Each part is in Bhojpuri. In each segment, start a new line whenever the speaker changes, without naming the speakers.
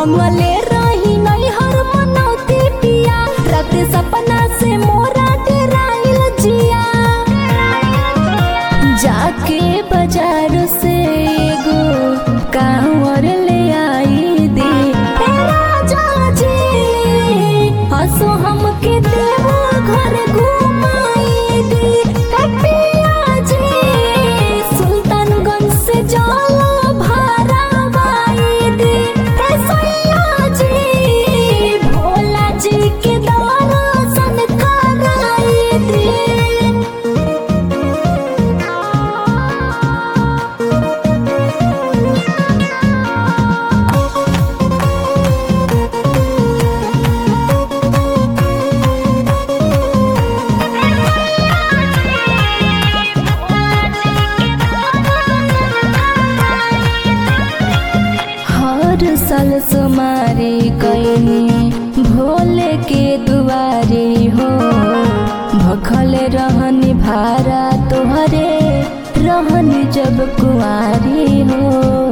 मंगले रही नहीं हर मनौती पिया रात सपना से मोरा डेराइल जिया जाके बाजार से एगो कांवर ले आई दे हे राजा जी हंसो हमके देवो घर घुमाई दे हे पिया जी सुल्तानगंज से जाला भारा बाई दे हे सैया जी भोला जी के दर्शन कराई दे हर साल सुमारी कैनी भोले के दुआरे हो भखल रहनी भारा तोहरे रहनी जब कुआरी हो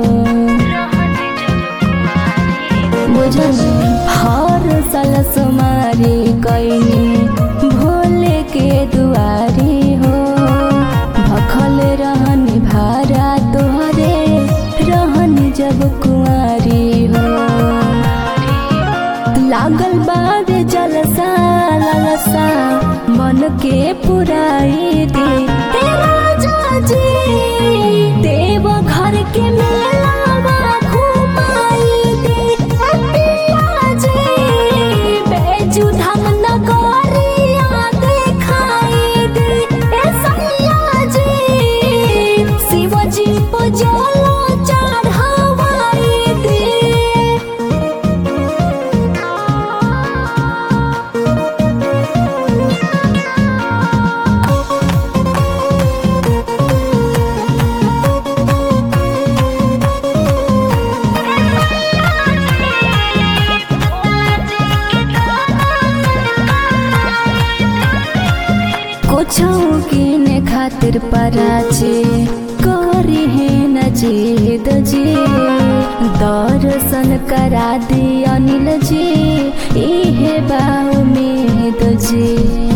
बुझल हर साल सुमारी कैनी भोले के दुआरी हो भखल रहनी भारा तोहरे रहनी जब कुआरी हो लागल बाबे जलसा ललसा मन के पुराई दे हे राजा जी देव घर के मेलावा घुमाई दे हे पिया जी बैजू धाम नगरिया देखाई दे हे सैया जी शिव जी को जलो चढ़ावाई दे कुछो किने खातिर पराचे करी है न जीद जी दर्शन करा दी अनिल जी इहे बाऊ में जी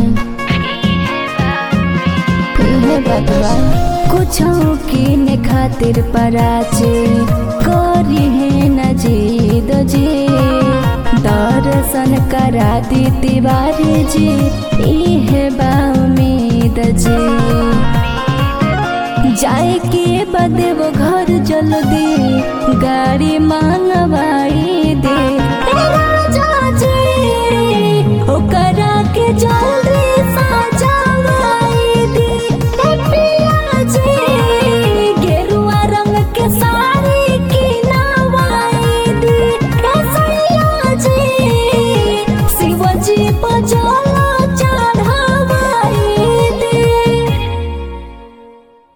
इहे बतवा कुछो किने खातिर पराचे करी है न जीद जी दर्शन करा दी तिवारी जी इहे बाउमीद जी जाए के बदे वो घर जल्दी गाड़ी मांगवाई दे हे राजा जी ओकरा के जल्दी